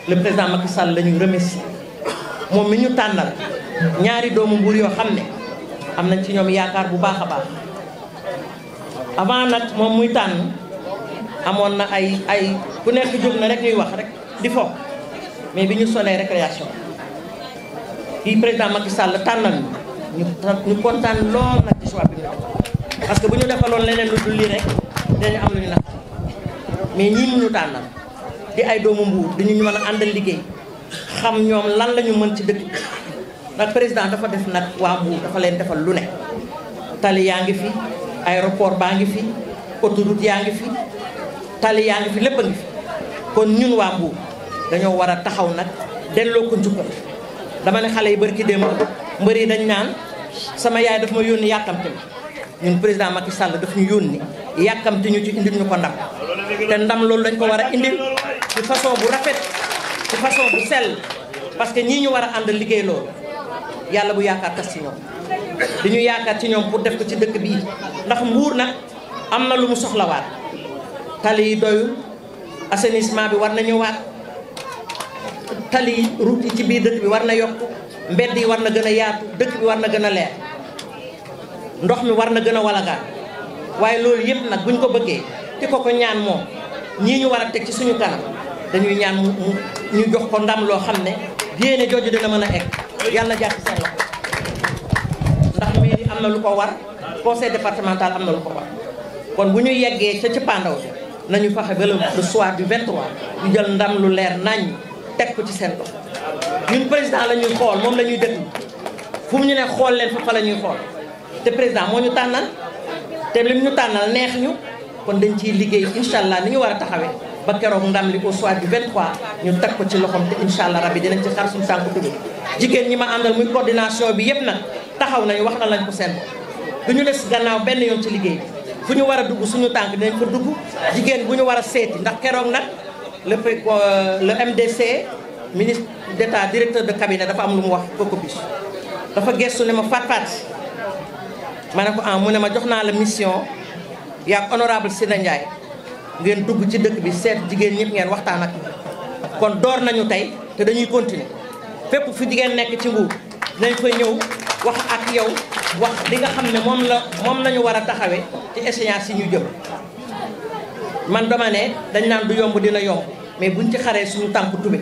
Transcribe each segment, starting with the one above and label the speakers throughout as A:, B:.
A: le président Macky Sall la ñuy remercier moom mi ñu tànnal ñaari doomu Mbour yoo xam ne am nañ ci ñoom yaakaar bu baax a baax avant nag moom muy tànn amoon na ay ay ku nekk jóg na rek ñuy wax rek di fo mais bi ñu solee récréation kii président Macky Sall tànnal ñu ñu kontaan lool nag ci choix bi ñu def parce que bu ñu defaloon leneen lu dul lii rek dañu am lu ñu nax mais ñii mu ñu tànnal di ay doomu Mbour di ñu mën a àndal liggéey xam ñoom lan la ñu mën ci dëkk bi nag président dafa def nag waa Mbour dafa leen defal lu ne tali yaa ngi fi aéroport baa ngi fi autoroute yaa ngi fi tali yaa ngi fi lépp a ngi fi kon ñun waa Mbour dañoo war a taxaw nag delloo ko njukkal dama ne xale yi bari ki démb mbër yi dañ naan sama yaay daf ma yónni yàkkamti ma ñun président Macky Sall daf ñu yónni yàkkamti ñu ci indil ñu ko ndam te ndam loolu dañ ko war a indil ci façon bu rafet ci façon bu sell parce que ñii ñu war a ànd liggéey loolu yàlla bu yaakaar tas ci ñoom di ñu yaakaar ci ñoom pour def ko ci dëkk bii ndax mbuur nag am na lu mu soxlawaat tali yi doyul assainissement bi war na ñëwaat tali yi route yi ci biir dëkk bi war na yokk mbedd yi war na gën a yaatu dëkk bi war na gën a leer ndox mi war na gën a walagaan waaye loolu yëpp nag buñ ko bëggee ki ko ko ñaan moom ñii ñu war a teg ci suñu kanam dañuy ñaan mu ñu jox ko ndam loo xam ne yéene jooju dina mën a egg yàlla na jàpp seen loxo ndax mairie am na lu ko war conseil départemental am na lu ko war kon bu ñu yeggee ca cëppaandaw bi nañu fexe ba le soir du 23 ñu jël ndam lu leer nañ teg ko ci seen loxo ñun président la ñuy xool moom la ñuy déglu fu mu ñu ne xool leen fa fa la ñuy xool te président moo ñu tànnal te lim ñu tànnal neex ñu kon dañ ciy liggéey incha allah ni ñu war a taxawee ba keroog ndam li au soir du 23 ñu teg ko ci loxoom te incha allah rabbi dinañ ci xar suñu tànku tugg jigéen ñi ma àndal muy coordination bi yëpp nag taxaw nañu wax na lañ ko seen du ñu des gannaaw benn yoon ci liggéey bi fu ñu war a dugg suñu tànk dinañ fa dugg jigéen bu ñu war a seeti ndax keroog nag le le MDC ministre d'état directeur de cabinet dafa am lu mu wax Cocopis dafa gestu ne ma faat faat ma ne ko ah mu ne ma jox naa la mission yaag honorable Sina Ndiaye ngeen dugg ci dëkk bi seet jigéen ñëpp ngeen waxtaan ak kon door nañu tey te dañuy continuer fépp fu jigéen nekk ci Mbour nañ fa ñëw wax ak yow wax li nga xam ne moom la moom lañu war a taxawee ci échéance yi ñu jëm man dama ne dañ naan du yomb dina yomb mais buñ ci xaree suñu tànk tube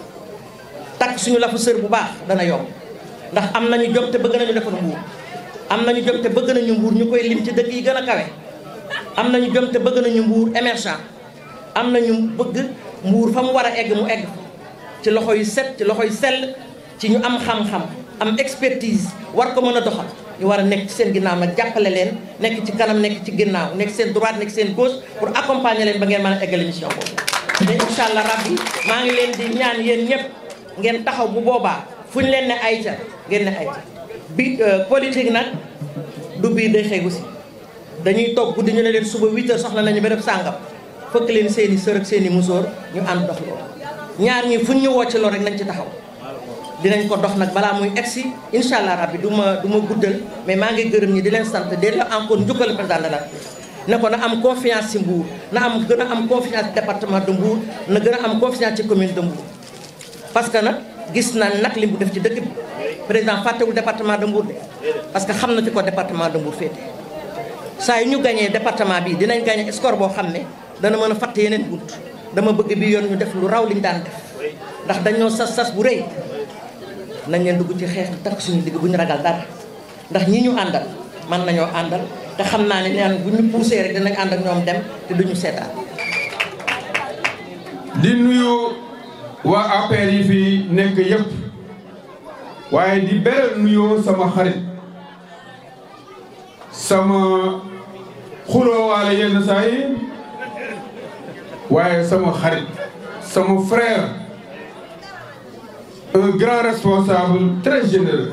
A: takk suñu lafu sër bu baax dana yomb ndax am nañu jom te bëgg nañu defar Mbour am nañu jom te bëgg nañu Mbour ñu koy lim ci dëkk yi gën a kawe am nañu jom te bëgg nañu Mbour émergent am nañu bëgg Mbour fa mu war a egg mu egg ci loxo yu set ci loxo yu sell ci ñu am xam-xam am expertise war ko mën a doxal ñu war a nekk ci seen ginnaaw nag jàppale leen nekk ci kanam nekk ci ginnaaw nekk seen droite nekk seen gauche pour accompagner leen ba ngeen mën a eggal mission boobu te incha allah rabbi maa ngi leen di ñaan yéen ñëpp ngeen taxaw bu boobaa fu ñu leen ne ayca ngeen ne ayca bi politique nag du biir day xëy si dañuy toog guddi ñu ne leen suba 8 heures soxla nañu béréb sàngam fëkk leen seen i sër ak seen i musóor ñu ànd dox loolu ñaar ñi fu ñu woo ci loolu rek nañ ci taxaw dinañ ko dox nag balaa muy egsi incha allah rabbi du ma du ma guddal mais maa ngi gërëm ñi di leen sant di la encore njukkal président de la ne ko na am confiance ci Mbour na am gën a am confiance ci département de Mbour na gën a am confiance ci commune de Mbour parce que nag gis na nag li mu def ci dëkk bi président fàttewul département de Mbour de parce que xam na fi ko département de Mbour féete saa yu ñu gañee département bi dinañ gañe score boo xam ne dana mën a fàtte yeneen bunt dama bëgg bi yoon ñu def lu raw liñ daan def ndax dañoo sas sas bu rëy nañ leen dugg ci xeex bi takk suñu digg bu ñu ragal dara ndax ñi ñu àndal man nañoo àndal te xam naa ne neen bu ñu poussé rek dinañ ànd ak ñoom dem te duñu seetaan
B: di nuyu waa APR yi fi nekk yëpp waaye di beral nuyoo sama xarit sama xuloowaale yenn saa yi waaye sama xarit sama frère un grand responsable très généreux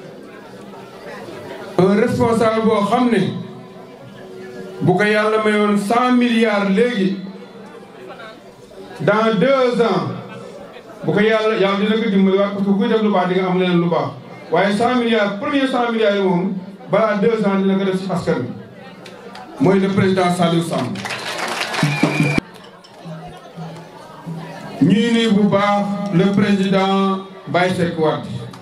B: un responsable boo xam ne bu ko yàlla mayoon cent milliards léegi dans deux ans bu ko yàlla yàlla dina ko dimbali waat parce que kuy def lu baax di nga am leneen lu baax waaye cent milliards premier cent milliards yi moom balaa deux ans dina ko def ci askan bi mooy le président Saliou Samb ñuy nuyu bu baax le président Baye Seck Wade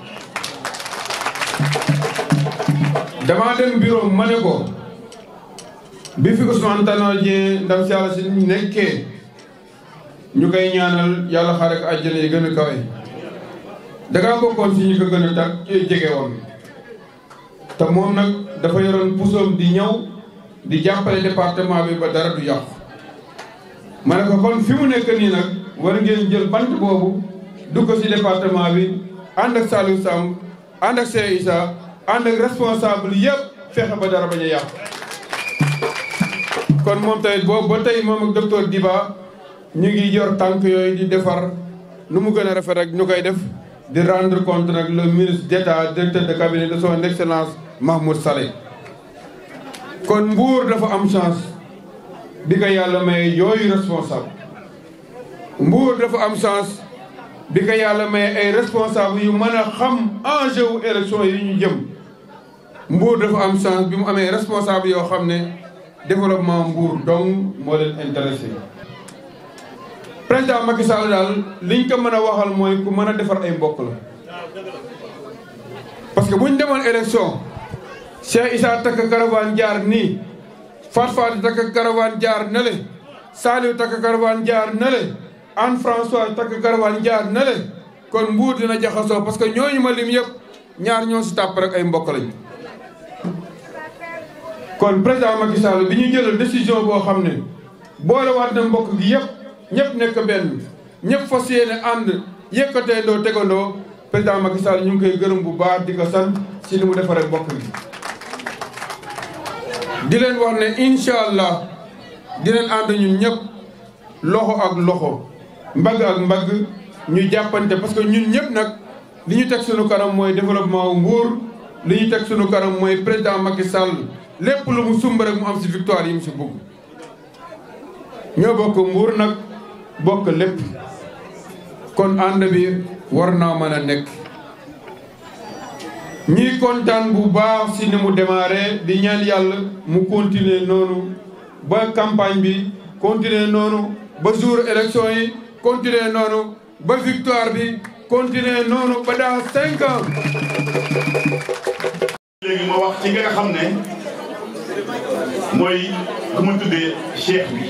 B: dama dem bureau ma ne ko bi fi Ousmane Tanor Dieng ndam si yàlla si nekkee ñu koy ñaanal yàlla xaare ko àjjana yi gën a kawe dangaa bokkoon si ñu ko gën a tak jege woon te moom nag dafa yoroon pusoom di ñëw di jàppale département bi ba dara du yàqu ma ne ko kon fi mu nekk nii nag war ngeen jël bant boobu dugg si département bi ànd ak Saliou Samb ànd ak Cheikh Issa ànd ak responsable yëpp fexe ba dara bañ a yàqu kon moom tamit boobu ba tey moom ak docteur Diba ñu ngi yor tànk yooyu di defar nu mu gën a rafet rek ñu koy def di rendre compte nag le ministre d'État directeur de cabinet de son excellence Mahmoud Saleh kon Mbour dafa am chance bi ko yàlla may yooyu responsable Mbour dafa am chance bi ko yàlla may ay responsable yu mën a xam enjeu wu élection yi ñu jëm Mbour dafa am chance bi mu amee responsable yoo xam ne développement Mbour donc moo leen intéressé président Macky Sall daal liñ ko mën a waxal mooy ku mën a defar ay mbokk la parce que bu ñu demoon élection Cheikh Issa takk caravane jaar nii Fat Fat takk caravane jaar na le Saliou takk caravane jaar na le Anne François takk caravane jaar na le kon Mbour dina jaxasoo parce que ñooñu ma lim yëpp ñaar ñoo si tàpp rek ay mbokk lañ kon président Macky Sall bi ñu jëlal décision boo xam ne boole waat na mbokk gi yëpp ñëpp nekk benn ñëpp fas yéene ànd yëkkateendoo tegandoo président Macky Sall ñu ngi koy gërëm bu baax di ko sant si li mu defaree mbokk gi. di leen wax ne incha allah dinañ ànd ñun ñëpp loxo ak loxo mbagg ak mbagg ñu jàppante parce que ñun ñëpp nag li ñu teg suñu kanam mooy développement wu Mbour li ñu teg suñu kanam mooy président Macky Sall lépp lu mu sumb rek mu am si victoire yi mu si bëgg. ñoo bokk Mbour nag bokk lépp kon ànd bi war naa mën a nekk ñuy kontaan bu baax si ni mu démarré di ñaan yàlla mu continuer noonu ba campagne bi continuer noonu ba jour élection yi continuer noonu ba victoire bi continuer noonu ba dans cinq ans
C: léegi ma wax ci nga xam ne mooy ku ma tuddee cheikh bi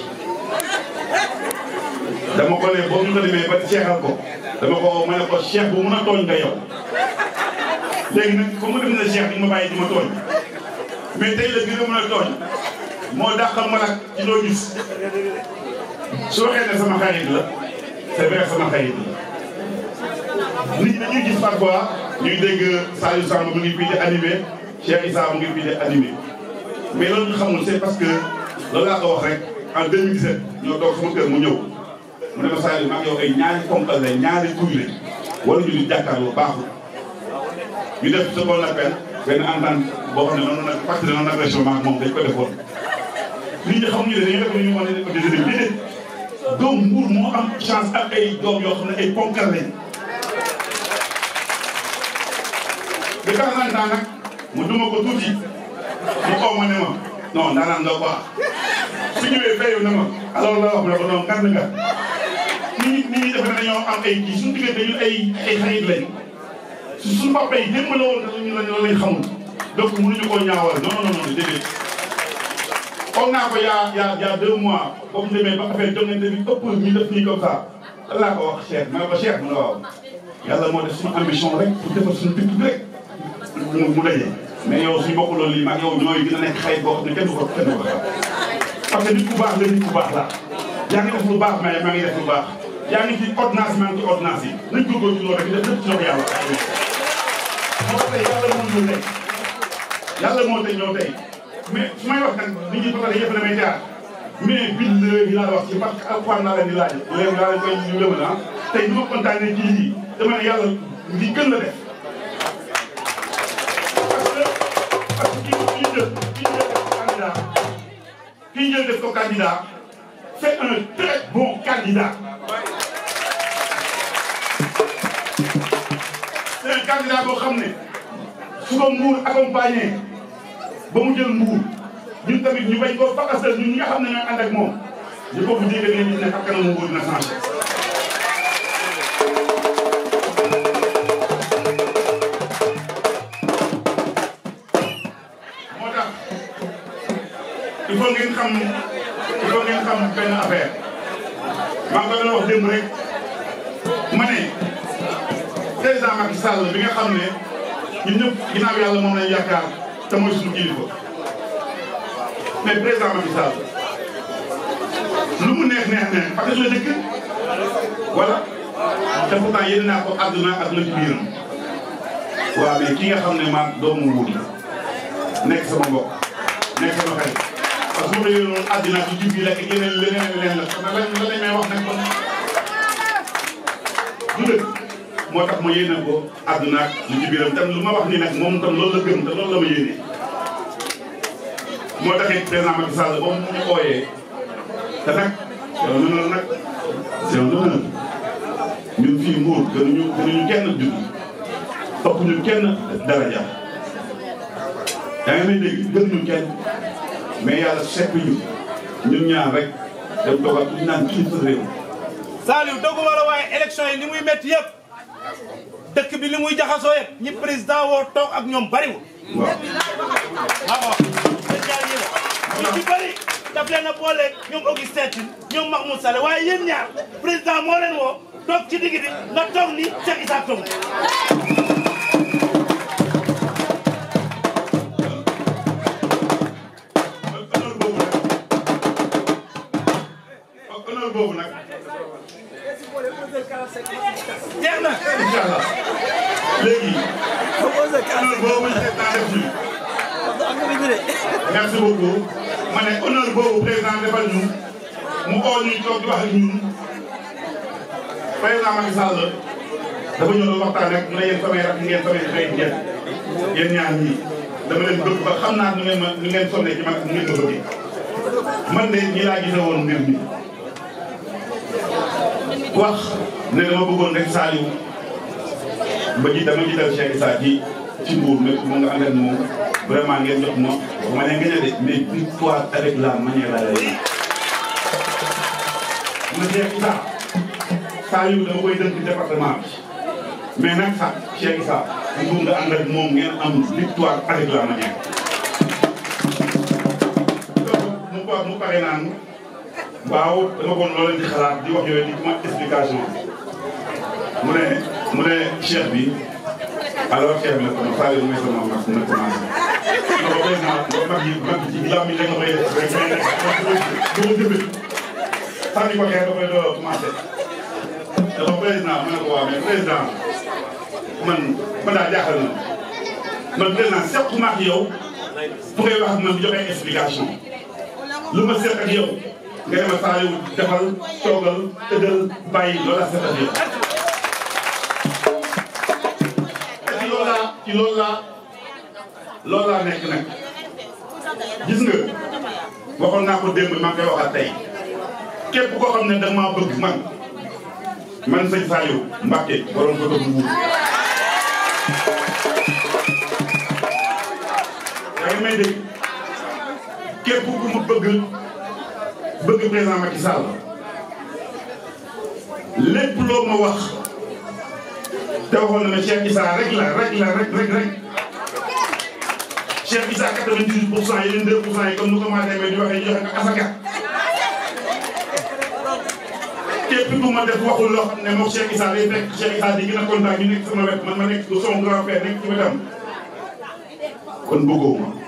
C: dama ko ne boo ñu ko demee ba seexal ko dama ko ma ne ko cheikh bu mun a tooñ nga yow léegi nag comme mu dem na cheikh bi ma bàyyi di ma tooñ mais tey la gën a mën a tooñ moo dàqal ma nag ci loo gis su waxee ne sama xarit la c'est vrai sama xarit la nit dañuy gis parfois ñuy dégg Saliou Samb mu ngi fii di animé Cheikh Issa mu ngi fii di animé mais loolu ñu xamul c'est parce que loolu laa ko wax rek en 2017 ñoo toog sama kër mu ñëw mu ne ma Saliou maa ngi yow ay ñaari ponkal la ñaari kuy lañ wala ñu di jàkkaarloo baaxul ñu def ce qu'on appelle benn entente boo xam ne noonu nag pacte de non agression maak moom dañ ko defoon nit ñi xamuñu ne dañuy def ñu mën a ko déedéet déedéet doom Mbour moo am chance ak ay doom yoo xam ne ay ponkal lañ de temps en temps nag mu duma ko tuuti mu xaw ma ne ma non daanaka nga quoi su ñëwee fayu na ma alors la wax ne ko non ngan nga nit ñi nit ñi defe ne dañoo am ay kii suñu diggante ñun ay ay xarit lañ su suñu papa yi démb la woon te ñu lañ lañ xamul donc mënuñu koo ñaawal non non non déedéet xool naa ko yaa yaa yaa deux mois boobu ñu demee ba affaire jongante bi ëpp ñu def nii comme ça lan laa ko wax Cheikh ma ne ko Cheikh mu ne waaw yàlla moo def suñu ambition rek pour defar suñu dëkk bi rek mu mu daje mais yow suñu bokk loolu lii maag yow ñooy dina nekk xayit boo xam ne kenn du ko kenn du ko xam parce que nit ku baax la nit ku baax la yaa ngi def lu baax mais maa ngi def lu baax yaa ngi ci ordonnance maa ngi ci ordonnance yi nañ góorgóorlu ci loolu rek def lépp ci loxo yàlla moo tax tey yàlla moo ñëw tey yàlla moo tey ñëw tey mais su may wax nag nit ñi peut-être yëpp damay jaar mais bind yi laa wax ci parce que alxuraan laa leen di laaj léegi laa leen koy ñu lëmal ah tey bi ma kontaanee ci lii dama ne yàlla li gën la def parce que kii kii jël kii jël def ko candidat kii jël def ko candidat c'est un très bon candidat c'est un candidat boo xam ne su ko Mbour accompagné ba mu jël Mbour ñun tamit ñu bañ koo fakasal ñun ñi nga xam ne ñooy ànd ak moom ñu ko bu jege ngeen gis ne ak kanamu Mbour dina changé ngeen xam il faut ngeen xam benn affaire maa ngi ko doon wax démb rek ma ne président Macky Sall bi nga xam ne ñun ñëpp ginnaaw yàlla moom lañ yaakaar te mooy suñu kilifa mais président Macky Sall lu mu neex neex neex parce que la dëkk voilà te pourtant yéen naa ko àdduna ak la ci biiram waaw mais ki nga xam ne maa doomu wuut nekk sama mbokk nekk sama xarit parce que bu dee noonu àddina bi jub bi la ak yeneen leneen leneen la kon nag lan lan lañ may wax nag kon du dëgg moo tax ma yéene ko àdduna ak li ci biiram tam lu ma wax nii nag moom tam loolu la gëm te loolu la ma yéene moo taxit président Macky Sall ba mu ñu ooyee te nag c'est un honneur nag c'est un honneur ñun fii Mbour gënuñu gënuñu kenn judd ëpp ñu kenn daraja yaa ngi may dégg gënuñu kenn mais yàlla sekk ñu ñun ñaar rek dem toogal ñu naan kilifa réew
D: Saliou dogu war a waaye élection yi li muy métti yëpp dëkk bi li muy jaxasoo yëpp ñi président woo toog ak ñoom bariwul
C: waaw
D: maa ko wax te jaar yi la ñu ci bëri daf leen a booleeg ñoom Augustin Tine ñoom Mahmoud Saleh waaye yéen ñaar président moo leen woo toog ci digg bi nga toog ni Cheikh Issa toog
C: honneur boobu nag honneur boobu nag
D: jeex na
C: incha allah léegi honneur boobu président def ñu merci beaucoup ma ne honneur boobu président defal ñu mu oo ñu toog di wax ak ñun président Macky Sall dafa ñëw doon waxtaan rek mu ne yéen samay rakk ngeen samay xarit ngeen yéen ñaar ñii dama leen bëgg ba xam naa nu ngeen ma nu ngeen sonne ci man nu ngeen ma bëggee man de ñii laa gisee woon mbir mi wax ne dama bëggoon rek Saliou ba ji dama jiital Cheikh Issa ci ci Mbour ne mu nga ànd ak moom vraiment ngeen jox ma ma ne nga de mais victoire avec la manière la lay ma Cheikh Issa Saliou dama koy dënk département bi mais nag sax Cheikh Issa mu nga ànd ak moom ngeen am victoire avec la manière mu ko mu pare naan waaw dama kon loo leen di xalaat di wax yooyu di ma explication mu ne mu ne cheikh bi alors cheikh bi la ko Saliou may sama mag na commencé na ko président mag yi mag yi ci lam yi rek nga koy def rek mais nag du ma jëfe sànni ko xeer da koy doo commencé dafa président mu ne ko waaw mais président man man daal jaaxal na man président seq ma ak yow fu ngay wax ak man di joxe explication lu ma seq ak yow nga ne ma Saliou defal toogal tëddal bàyyi loolu la seq ak yow ci loolu laa ci loolu laa loolu laa nekk nag gis nga waxoon naa ko démb maa ngi koy waxaat tey képp koo xam ne da nga maa bëgg man man sëñ Saliou Mbacké borom ko bu wuur yaa ngi may dégg képp ku mu bëgg bëgg président Macky Sall lépp loo ma wax te waxoon na ma Cheikh Issa rek la rek la rek rek rek Cheikh Issa 98 pour cent yeneen 2 pour cent yi comme nu ko maa demee di waxee joxe nga asaka képp ku ma def waxul loo xam ne moom Cheikh Issa day fekk Cheikh Issa di gën a kontaan ñu nekk sama wet man ma nekk sama grand frère nekk ci wetam kon bëggoo ma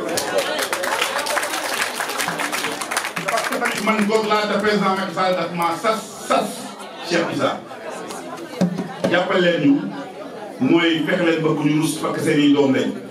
C: parce que tamit man goog laa te président Macky Sall daf ma sas sas Cheikh Issa jàppal leen ñu mooy fexe leen bëgg ñu rus parce que seen i doom lañ